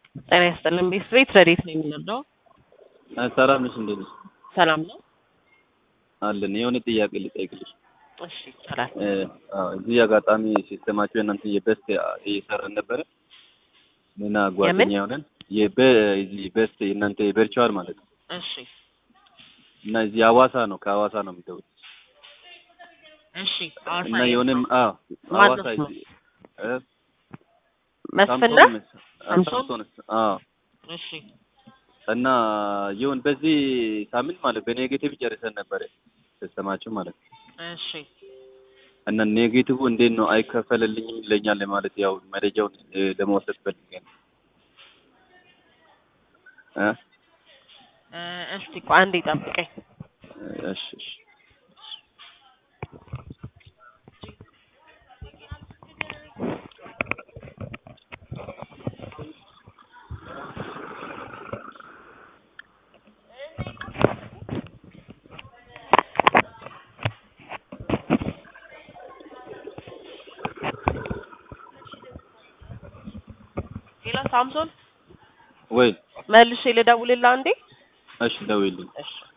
ጤና ይስጥልን። ቤት ቤት ረዴት ነው የምንረዳው? ሰላም ነሽ? እንዴት ነሽ? ሰላም ነው አለን። የሆነ ጥያቄ ልጠይቅልሽ። እሺ ይቻላል። አዎ፣ እዚህ አጋጣሚ ሲስተማችሁ የእናንተ የበስት እየሰራን ነበረ እና ጓደኛ የሆነን የዚህ በስት የእናንተ የቨርቹዋል ማለት ነው እሺ እና እዚህ ሐዋሳ ነው ከሐዋሳ ነው የሚደውል እሺ ሐዋሳ እና የሆነም አዎ ማን ሐዋሳ ነው? እዚህ እ መስፍን ሳምሶን ነህ? መስ- ሳምሶን? ሳምሶን አዎ እሺ እና ይሁን በዚህ ሳምንት ማለት በኔጌቲቭ ጨርሰን ነበረ ሲስተማችሁ ማለት ነው እሺ እና ኔጌቲቭ እንዴት ነው አይከፈልልኝም ይለኛል ማለት ያው መረጃውን እ፣ ለመውሰድ ፈልገን እ እ፣ እስቲ ቆይ አንዴ ጠብቀኝ። እሺ እሺ ሌላ ሳምሶን ወይ መልሼ ልደውልልህ አንዴ። እሺ ደውይልኝ እሺ